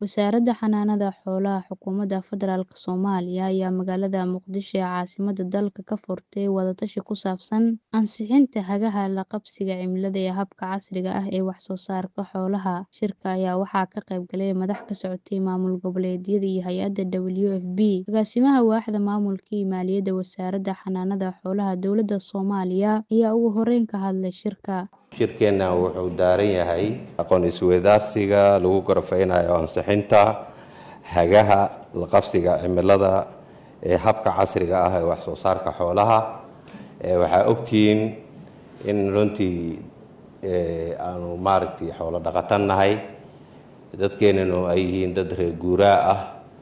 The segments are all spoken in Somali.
Wasaaradda Xanaanada Xoolaha Xukuumadda Federaalk Soomaaliya ayaa magaalada Muqdisho ee caasimadda dalka ka furtay wada-tashi ku saabsan ansixinta hagaha la qabsiga cimilada ee habka casriga ah ee wax soo saarka xoolaha. Shirka ayaa waxaa ka qayb galay madax ka socotay maamul goboleedyada iyo hay'adda WFP. Agaasimaha Waaxda Maamulka iyo Maaliyadda Wasaaradda Xanaanada Xoolaha Dowladda Soomaaliya ayaa ugu horeyn ka hadlay shirka. shirkeenna wuxuu daaran yahay aqoon isweydaarsiga lagu gorfeynayo ansixinta hagaha la qabsiga cimilada ee habka casriga ah ee wax soo saarka xoolaha waxaa ogtihiin in runtii aanu maaragtay xoolo dhaqatan nahay dadkeenanu ay yihiin dad reer guuraa ah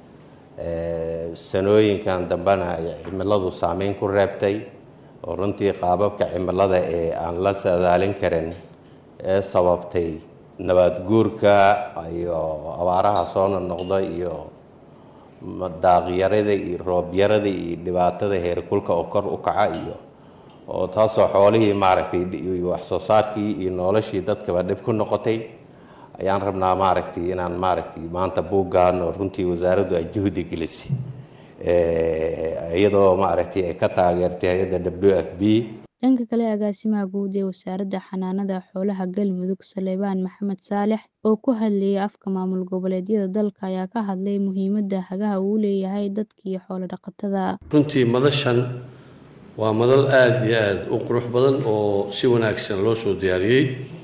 sanooyinkan dambena ay cimiladu saameyn ku reebtay oo runtii qaababka cimilada ee aan la saadaalin karin ee sababtay nabaad guurka iyo abaaraha soo noqnoqda iyo daaqyarada iyo roobyarada iyo dhibaatada heerkulka oo kor u kaca iyo oo taasoo xoolihii maaragtay wax soo saarkii iyo noloshii dadkaba dhib ku noqotay ayaan rabnaa maaragtay inaan maaragtay maanta buuggan oo runtii wasaaraddu ay juhdi gelisay iyadoo maaragtay ay ka taageertay hay-adda w f b dhanka kale agaasimaha guud ee wasaaradda xanaanada xoolaha galmudug saleebaan maxamed saalex oo ku hadlayay afka maamul goboleedyada dalka ayaa ka hadlay muhiimadda hagaha uu leeyahay dadka iyo xoolo dhaqatada runtii madashan waa madal aada iyo aada u qurux badan oo si wanaagsan loo soo diyaariyey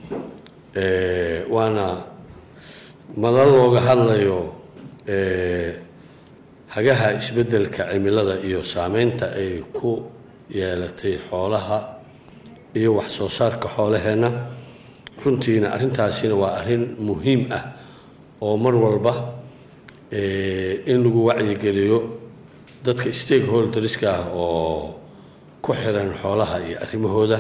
waana madal looga hadlayo hagaha isbeddelka cimilada iyo saameynta ay ku yeelatay xoolaha iyo wax soo saarka xoolaheenna runtiina arrintaasina waa arrin muhiim ah oo mar walba in lagu wacyigeliyo dadka stakeholderska ah oo ku xiran xoolaha iyo arrimahooda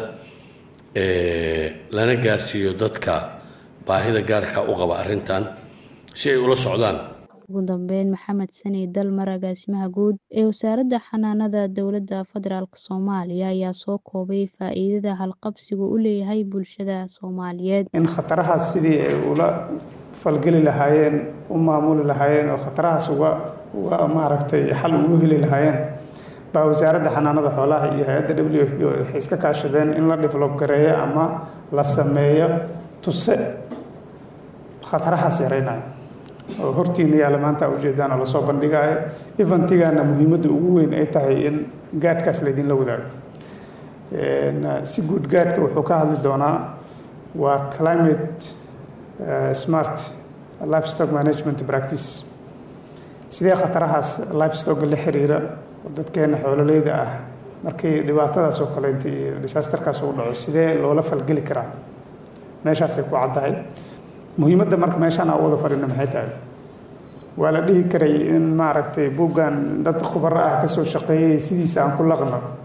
lana gaarsiiyo dadka baahida gaarka u qaba arrintan si ay ula socdaan ugu dambeyn maxamed sani dalmar agaasimaha guud ee wasaaradda xanaanada dowladda federaalk soomaaliya ayaa soo koobay faa-iidada halqabsigu u leeyahay bulshada soomaaliyeed in khatarahaas sidii ay ula falgeli lahaayeen u maamuli lahaayeen oo khatarahaas uga uga maaragtay xal ugu heli lahaayeen baa wasaaradda xanaanada xoolaha iyo hay-adda w f b waxay iska kaashadeen in la develop gareeyo ama la sameeyo tuse khatarahaas yaraynayo oo hortiina yaalla maanta ujeedaan oo lasoo bandhigaayo eventigana muhiimadda ugu weyn ay tahay in gaadhkaas laydinla wadaago si guud gaadhka wuxuu ka hadli doonaa waa climate smart livestock management practice sidee khatarahaas livestock la xiriira oo dadkeena xoololeyda ah markii dhibaatadaas oo kaleynta iyo disaasterkaas uu dhaco sidee loola falgeli karaa meeshaasay ku caddahay muhiimadda marka meeshaan aan wada fadhino maxay tahay waa la dhihi karay in maaragtay buuggan dad khubaro ah ka soo shaqeeyay sidiisa aan ku laqno